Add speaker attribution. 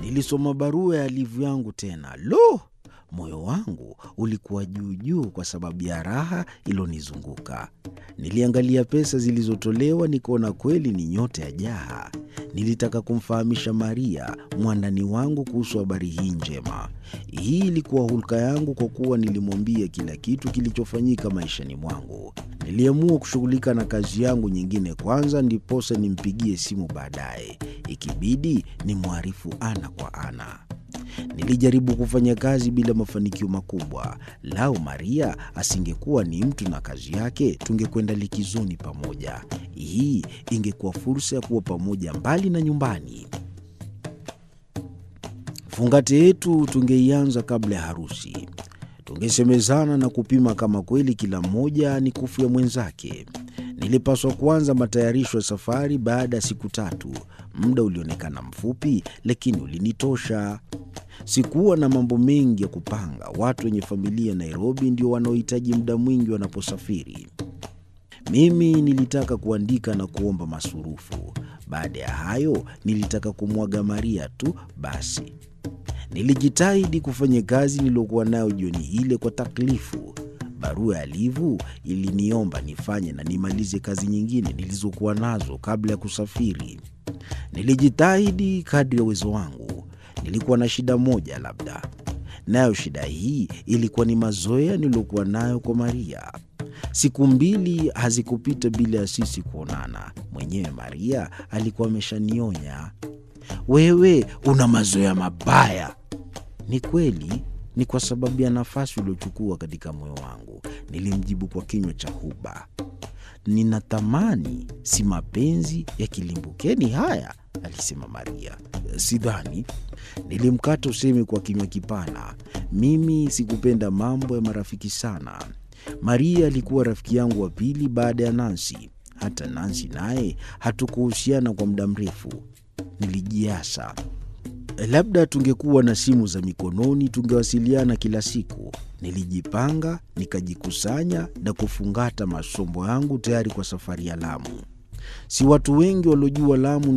Speaker 1: Nilisoma barua ya Livu yangu tena. Lo! Moyo wangu ulikuwa juu juu kwa sababu ya raha ilonizunguka. Niliangalia pesa zilizotolewa, nikaona kweli ni nyota ya jaha. Nilitaka kumfahamisha Maria mwandani wangu kuhusu habari hii njema. Hii ilikuwa hulka yangu, kwa kuwa nilimwambia kila kitu kilichofanyika maishani mwangu. Niliamua kushughulika na kazi yangu nyingine kwanza, ndiposa nimpigie simu baadaye, ikibidi nimwarifu ana kwa ana. Nilijaribu kufanya kazi bila mafanikio makubwa. Lau Maria asingekuwa ni mtu na kazi yake, tungekwenda likizoni pamoja. Hii ingekuwa fursa ya kuwa pamoja mbali na nyumbani. Fungate yetu tungeianza kabla ya harusi. Tungesemezana na kupima kama kweli kila mmoja ni kufu ya mwenzake. Nilipaswa kuanza matayarisho ya safari baada ya siku tatu. Muda ulionekana mfupi, lakini ulinitosha. Sikuwa na mambo mengi ya kupanga. Watu wenye familia Nairobi ndio wanaohitaji muda mwingi wanaposafiri. Mimi nilitaka kuandika na kuomba masurufu. Baada ya hayo, nilitaka kumwaga Maria tu basi. Nilijitahidi kufanya kazi niliyokuwa nayo jioni ile kwa taklifu. Barua ya Livu iliniomba nifanye na nimalize kazi nyingine nilizokuwa nazo kabla ya kusafiri. Nilijitahidi kadri ya uwezo wangu. Nilikuwa na shida moja labda, nayo shida hii ilikuwa ni mazoea niliyokuwa nayo kwa Maria. Siku mbili hazikupita bila ya sisi kuonana. Mwenyewe Maria alikuwa ameshanionya, wewe una mazoea mabaya. Ni kweli, ni kwa sababu ya nafasi uliochukua katika moyo wangu, nilimjibu kwa kinywa cha huba. Ninatamani si mapenzi ya kilimbukeni haya, alisema Maria. Sidhani. Nilimkata usemi kwa kinywa kipana. Mimi sikupenda mambo ya marafiki sana. Maria alikuwa rafiki yangu wa pili baada ya Nansi. Hata Nansi naye hatukuhusiana kwa muda mrefu. Nilijiasa, labda tungekuwa na simu za mikononi tungewasiliana kila siku. Nilijipanga, nikajikusanya na kufungata masombo yangu tayari kwa safari ya Lamu. Si watu wengi waliojua Lamu